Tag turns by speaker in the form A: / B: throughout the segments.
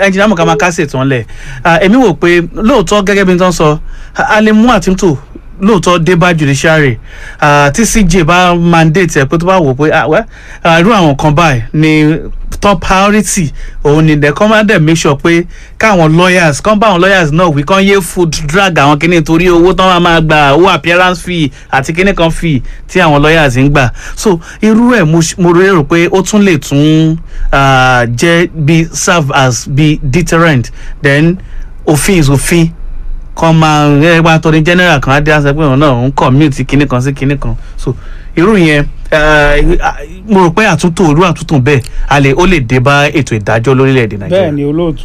A: ẹnjìnà mọ̀ká máa kásẹ̀ tán lẹ̀ èmi wò pé lóòótọ́ gẹ́gẹ́ bí n tán sọ a lè mú àtúntò lóòótọ́ dé bá judiciary ah, tí cj bá mandate ẹ̀ pé tó bá wò pé ah, well, ah, irú àwọn kan báyìí ni top priority òun ni the commander make sure pé káwọn lawyers kán bá àwọn lawyers náà wí kán yé food drag àwọn kìíní torí owó tán máa máa gba owó appearance fee àti kìíní kan fee tí àwọn lawyers ń gbà so irú ẹ̀ mo ṣ- mo rò pé ó tún lè tún ah, jẹ́ bí serve as bí deterrent then òfin is òfin kan máa ẹ wá tọ́ ní general kan á dé àṣẹ pé òun náà ń commute kinní kan sí kinní kan so irú yẹn eh, mo rò pé àtúntò irú àtúntò bẹ́ẹ̀ a lè ó lè dé bá ètò ìdájọ́ lórílẹ̀‐èdè
B: bẹ́ẹ̀
A: nàìjíríà.
B: ni olóòtú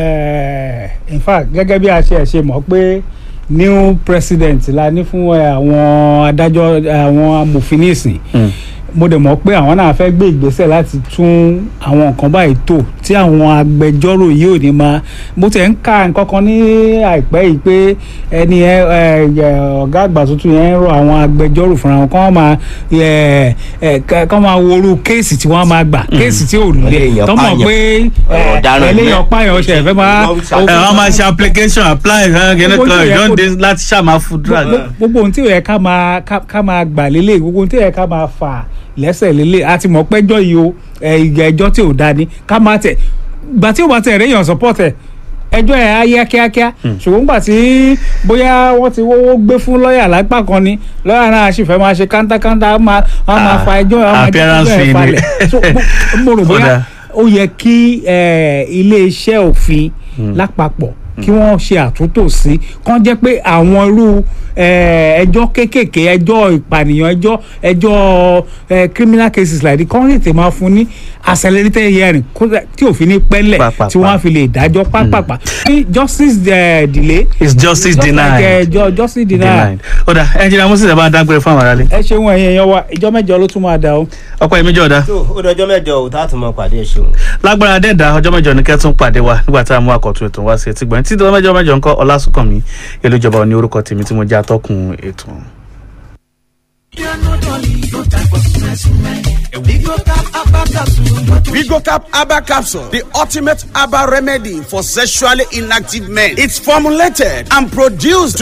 B: eh, in fact gẹ́gẹ́ bí a ṣe ẹ̀ ṣe mọ̀ pé new president la ní fún eh, àwọn adájọ́ àwọn amòfin nísìn
A: Mm.
B: mo dẹ̀ mọ̀ pé àwọn náà fẹ́ gbé ìgbésẹ̀ láti tún àwọn nǹkan báyìí tò tí àwọn agbẹjọ́rò yìí ò ní máa mo tẹ̀ ń ka nǹkan kan ní àìpẹ́ yìí pé ẹni ẹ ẹ, ẹ, ọ̀gá àgbà tuntun yẹn ń rọ àwọn agbẹjọ́rò fúnra wọn kán máa ẹ ẹ kán máa worú kéèsì tí wọ́n máa gbà kéèsì tí ò lè
C: Eléyàn
B: tọ́mọ̀
C: pààyàn.
B: pé ẹ,
C: Ọ̀daràn
B: eléyàn
C: ní-
B: pààyàn ọ̀ṣẹ̀ fẹ́ máa
A: ẹ wọ́n máa ṣe application apply kinní
B: Gbogbo
A: kan
B: tí ó yẹ
A: ìjọ́n
B: kó-
A: dé láti ṣàmà food drag.
B: gbogbo- gbogbo ohun tí ò yẹ ká máa ká- ká máa gbà lélẹ̀ gbogbo ohun tí ò yẹ ká máa fà lẹ́sẹ̀ lélẹ̀ a ti mọ̀ pẹ́jọ́ yìí o ẹ, ìgbà ẹjọ́ tí ò da ni ká máa tẹ̀ gbà tí ò bá tẹ̀ réyàn support ẹ̀ ẹjọ́ ẹ̀ á yá kíákíá ṣùgbọ́n gbà tí bóyá wọ́n ti wọ́wọ́ gbé fún lọ́ọ̀yà lápá kan ni lọ́ọ̀yà náà sì fẹ́ máa ṣe kántákántá á máa á máa
A: Ah,
B: fa ẹjọ́ á máa jẹ́
A: appearance
B: ẹjọ́ ẹ̀
A: fee ni.
B: falẹ̀ So, mo- mo rò
A: Ó
B: bóyá
A: dáa.
B: ó yẹ kí eh, iléeṣẹ́ òfin lápapọ̀ kí wọ́n ṣe àtúntò sí kán jẹ́ pé àwọn irú eh, ẹjọ́ kéékèèké ẹjọ́ ìpànìyàn ẹjọ́ ẹjọ́ eh, criminal cases like this kán lè tè máa fún ní accelerated hearing kó dà- tí òfin ní pẹ́lẹ̀
A: Pàápàá.
B: tí wọ́n á fi lè dájọ́ pápápá ní justice eh, delay
A: is justice
B: just like,
A: denied.
B: eh, ju- justice denied
A: denied. ó dà ẹnjìnà moses ẹ bá dágbére fún àwọn aráàlú.
B: ẹ ṣeun ẹ̀yin èèyàn wa ìjọ mẹ́jọ ló tún máa dà o.
A: ọ̀pọ̀ ẹ̀mí jọ̀ọ́dá
C: tó ó dọjọ́ mẹ́jọ ò tá a tún mọ pàdé ẹ̀ ṣeun.
A: lágbára dẹ́ẹ̀dá ọjọ́ mẹ́jọ ní kẹ́tún pàdé wa nígbà tá a mú àkọ́tún ètò wá sí etí gbọ̀n títí ọjọ́ mẹ́jọ mẹ́jọ ńkọ́ ọlásùnkànmí elújọba ní orúkọ tèmi tí mo jẹ́ atọ́kùn ètò.
D: Vigocap Abba Capsule, the ultimate Abba remedy for sexually inactive men. It's formulated and produced